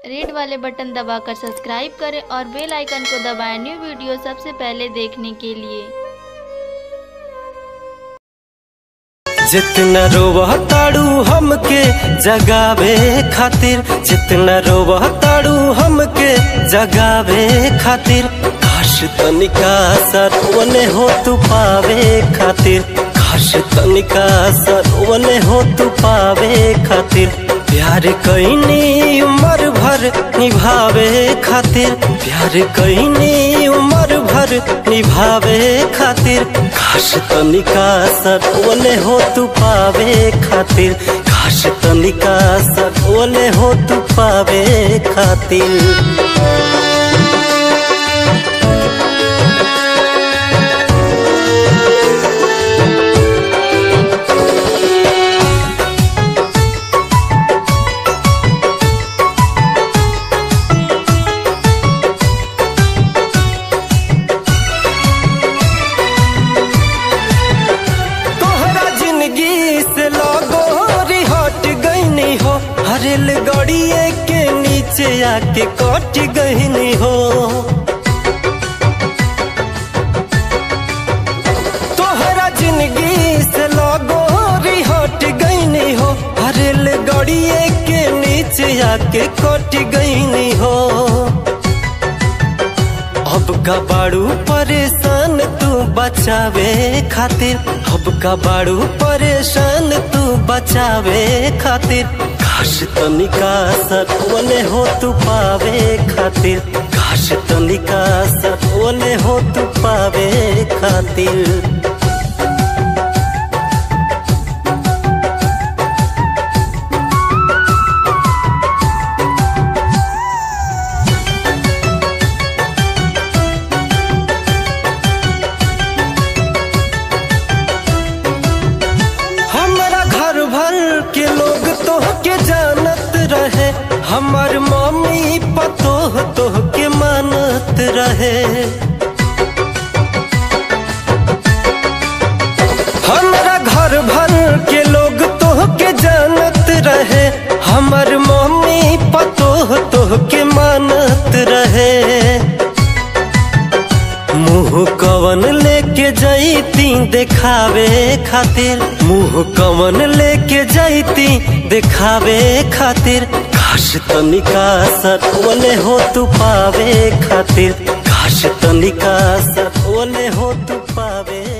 red वाले button दबाकर subscribe करें और बेल आइकन को दबाएं न्यू वीडियो सबसे पहले देखने के लिए जितना रोवह ताड़ू हमके जगावे खातिर जितना रोवह ताड़ू हमके जगावे खातिर काश तनिका सरवने हो तू पावे खातिर काश तनिका सरवने हो तू पावे खातिर प्यार कैनी उम्र भर निभावे खातिर प्यार कैनी उम्र भर निभावे खातिर काश तनिका सरवने हो तू पावे खातिर काश तनिका सरवने हो तू पावे खातिर तोहरा जिंदगी से लोगो हट गईनी हो हरेल गड़िए के नीचे आके कट गईनी हो तोहरा जिंदगी से लोगो हट गईनी हो हरेल गड़िए के नीचे आके कट गईनी हो अब का बाड़ू परेशान तू बचावे खातिर अब का बाड़ू परेशान तू बचावे खातिर काश तनिका सतवने हो तू पावे खातिर काश तनिका सतवने हो तू पावे खातिर हमारा घर भर के लोग तो के जानत रहे हमार मम्मी पतोह तो के मानत रहे हमारा घर भर के लोग तो के जानत रहे हमार मम्मी पतोह तो के मानत रहे मुंह कवन लेके जैती देखावे खातिर मुंह कवन लेके जैती देखावे खातिर काश तनिका सतवने हो तू पावे खातिर काश तनिका सतवने हो तू पावे